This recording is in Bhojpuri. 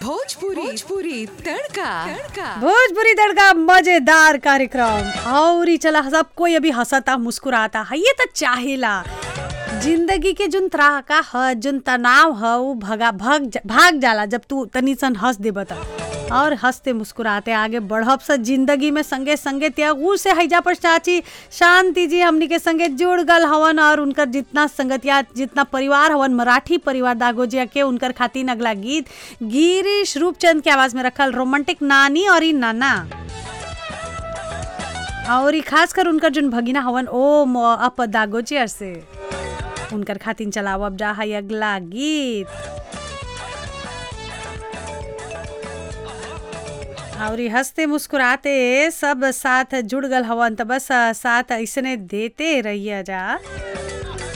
भोजपुरी भोजपुरी तड़का तड़का भोजपुरी तड़का मजेदार कार्यक्रम और ही चला सब कोई अभी हंसता मुस्कुराता है ये तो चाहेला जिंदगी के जुन त्राका ह जुन तनाव ह उ भगा भग जा- भाग जाला जब तू तनी सन हंस देब त और हंसते मुस्कुराते आगे बढ़ब स जिंदगी में संगे संगे त्यागू से हैजा पर चाची शांति जी हमनी के संगे जुड़ गल हवन और उनकर जितना संगतिया जितना परिवार हवन मराठी परिवार दागोजिया के उनकर खातिर अगला गीत गिरीश रूपचंद के आवाज में रखल रोमांटिक नानी और ई नाना और ई खास कर उनकर जोन भगिना हवन ओ म- अप दागोचियर से उनकर खातिन चलावब जा है अगला गीत और ई हंसते मुस्कुराते सब साथ जुड़ गल हवन त बस साथ ऐसने देते रहिए जा